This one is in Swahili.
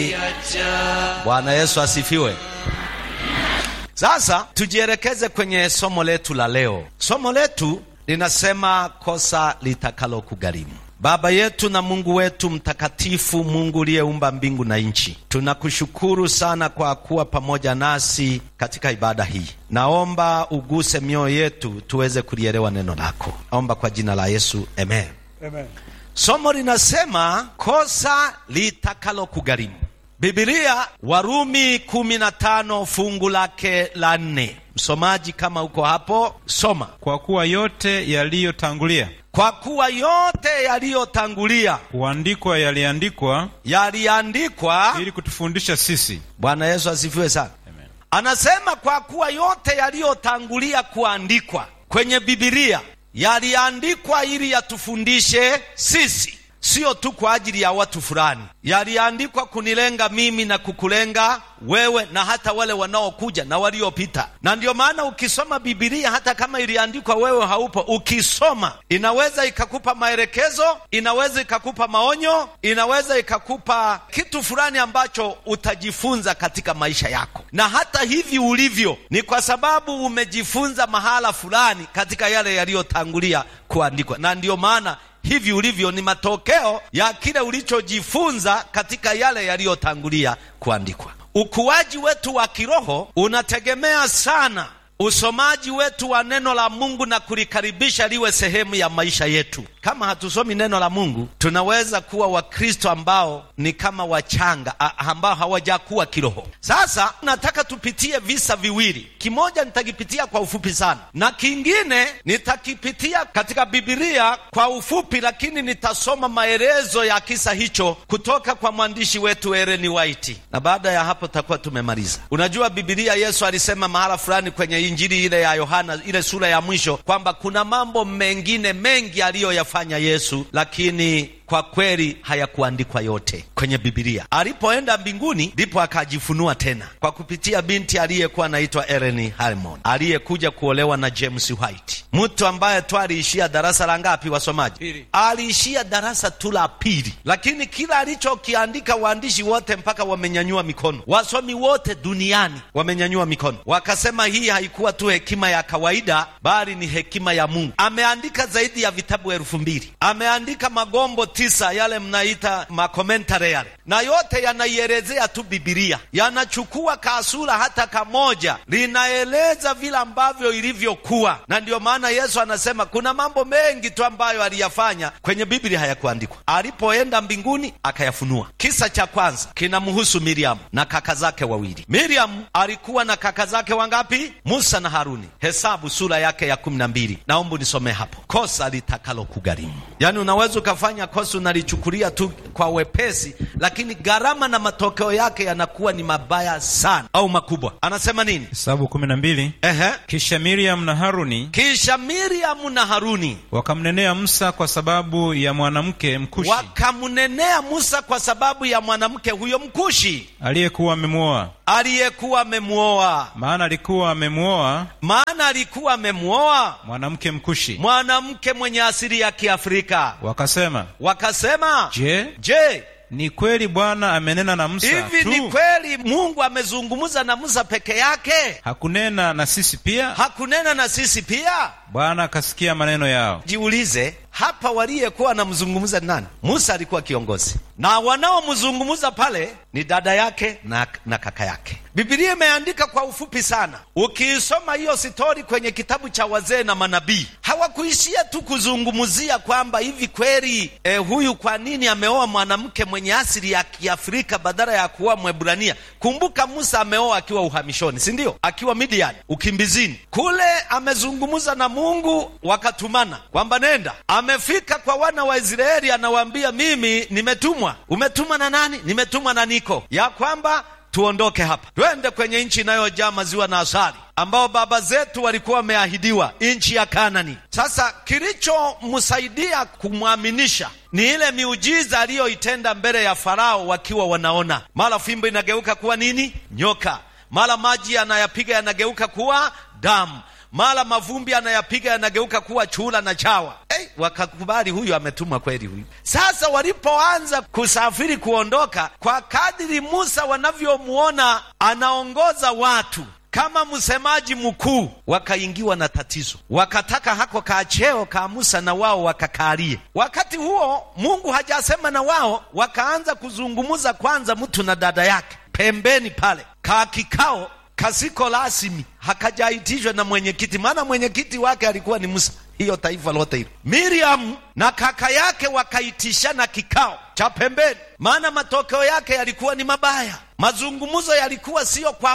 Bwana Yesu asifiwe. Sasa tujielekeze kwenye somo letu la leo. Somo letu linasema kosa litakalo kugharimu. Baba yetu na Mungu wetu mtakatifu, Mungu uliyeumba mbingu na nchi, tunakushukuru sana kwa kuwa pamoja nasi katika ibada hii. Naomba uguse mioyo yetu tuweze kulielewa neno lako. Naomba kwa jina la Yesu, amen. Amen. Somo linasema kosa litakalo kugharimu. Biblia Warumi kumi na tano fungu lake la nne. Msomaji, kama uko hapo, soma. Kwa kuwa yote yaliyotangulia Kwa kuwa yote yaliyotangulia kuandikwa yaliandikwa yaliandikwa. ili kutufundisha sisi. Bwana Yesu asifiwe sana. Amen. Anasema kwa kuwa yote yaliyotangulia kuandikwa kwenye Biblia yaliandikwa ili yatufundishe sisi, sio tu kwa ajili ya watu fulani. Yaliandikwa kunilenga mimi na kukulenga wewe na hata wale wanaokuja na waliopita. Na ndiyo maana ukisoma Biblia, hata kama iliandikwa wewe haupo, ukisoma inaweza ikakupa maelekezo, inaweza ikakupa maonyo, inaweza ikakupa kitu fulani ambacho utajifunza katika maisha yako. Na hata hivi ulivyo ni kwa sababu umejifunza mahala fulani katika yale yaliyotangulia kuandikwa, na ndiyo maana hivi ulivyo ni matokeo ya kile ulichojifunza katika yale yaliyotangulia kuandikwa. Ukuaji wetu wa kiroho unategemea sana usomaji wetu wa neno la Mungu na kulikaribisha liwe sehemu ya maisha yetu. Kama hatusomi neno la Mungu, tunaweza kuwa Wakristo ambao ni kama wachanga a- ambao hawajakuwa kiroho. Sasa nataka tupitie visa viwili, kimoja nitakipitia kwa ufupi sana, na kingine nitakipitia katika Biblia kwa ufupi, lakini nitasoma maelezo ya kisa hicho kutoka kwa mwandishi wetu Ellen White, na baada ya hapo tutakuwa tumemaliza. Unajua Biblia, Yesu alisema mahala fulani kwenye Injili ile ya Yohana, ile sura ya mwisho, kwamba kuna mambo mengine mengi aliyoyafanya Yesu, lakini kwa kweli hayakuandikwa yote kwenye Biblia. Alipoenda mbinguni, ndipo akajifunua tena kwa kupitia binti aliyekuwa anaitwa Ellen Harmon, aliyekuja kuolewa na James White, mtu ambaye tu aliishia darasa la ngapi, wasomaji? Pili. Aliishia darasa tu la pili, lakini kila alichokiandika waandishi wote mpaka wamenyanyua mikono, wasomi wote duniani wamenyanyua mikono, wakasema hii haikuwa tu hekima ya kawaida, bali ni hekima ya Mungu. Ameandika zaidi ya vitabu elfu mbili ameandika magombo tisa yale mnaita makomentare yale, na yote yanaielezea tu Bibilia, yanachukua kasura hata kamoja, linaeleza vile ambavyo ilivyokuwa. Na ndiyo maana Yesu anasema kuna mambo mengi tu ambayo aliyafanya kwenye Biblia hayakuandikwa. Alipoenda mbinguni akayafunua. Kisa cha kwanza kinamhusu Miriam na kaka zake wawili. Miriam alikuwa na kaka zake wangapi? Musa na Haruni. Hesabu sura yake ya kumi na mbili. Naomba nisomee hapo, kosa litakalo kugharimu. Yaani unaweza ukafanya kosa unalichukulia tu kwa wepesi, lakini gharama na matokeo yake yanakuwa ni mabaya sana au makubwa. Anasema nini? Hesabu kumi na mbili. Ehe. Kisha Miriam na Haruni Kisha Miriamu na Haruni wakamnenea Musa kwa sababu ya mwanamke Mkushi wakamnenea Musa kwa sababu ya mwanamke huyo Mkushi aliyekuwa amemwoa, aliyekuwa amemwoa, maana alikuwa amemwoa maana alikuwa amemwoa mwanamke Mkushi. mwanamke mwenye asili ya Kiafrika. Wakasema, Wakasema, je, je, ni kweli Bwana amenena na Musa hivi ni tu, kweli Mungu amezungumza na Musa peke yake? hakunena na sisi pia? Hakunena na sisi pia? Bwana akasikia maneno yao. Jiulize hapa, waliyekuwa wanamzungumza ni nani? Musa alikuwa kiongozi, na wanaomzungumza pale ni dada yake na, na kaka yake. Biblia imeandika kwa ufupi sana. Ukiisoma hiyo stori kwenye kitabu cha wazee na manabii, hawakuishia tu kuzungumzia kwamba hivi kweli eh, huyu kwa nini ameoa mwanamke mwenye asili ya Kiafrika badala ya kuoa Mwebrania. Kumbuka Musa ameoa akiwa uhamishoni, si ndio? Akiwa Midian ukimbizini kule, amezungumza na Mungu, wakatumana kwamba nenda. Amefika kwa wana wa Israeli, anawaambia mimi nimetumwa. Umetumwa na nani? Nimetumwa na niko ya kwamba tuondoke hapa twende kwenye nchi inayojaa maziwa na asali ambao baba zetu walikuwa wameahidiwa nchi ya Kanani. Sasa kilichomsaidia kumwaminisha ni ile miujiza aliyoitenda mbele ya Farao, wakiwa wanaona mara fimbo inageuka kuwa nini? Nyoka. Mara maji yanayapiga yanageuka kuwa damu mara mavumbi anayapiga yanageuka kuwa chura na chawa. Hey, wakakubali huyu ametumwa kweli huyu. Sasa walipoanza kusafiri kuondoka, kwa kadiri Musa wanavyomuona anaongoza watu kama msemaji mkuu, wakaingiwa na tatizo, wakataka hako kacheo ka Musa na wao wakakalie. Wakati huo Mungu hajasema na wao, wakaanza kuzungumuza kwanza, mtu na dada yake pembeni pale, ka kikao kasiko rasmi, hakajaitishwa na mwenyekiti, maana mwenyekiti wake alikuwa ni Musa, hiyo taifa lote hilo. Miriam na kaka yake wakaitishana kikao cha pembeni, maana matokeo yake yalikuwa ni mabaya. Mazungumzo yalikuwa siyo kwa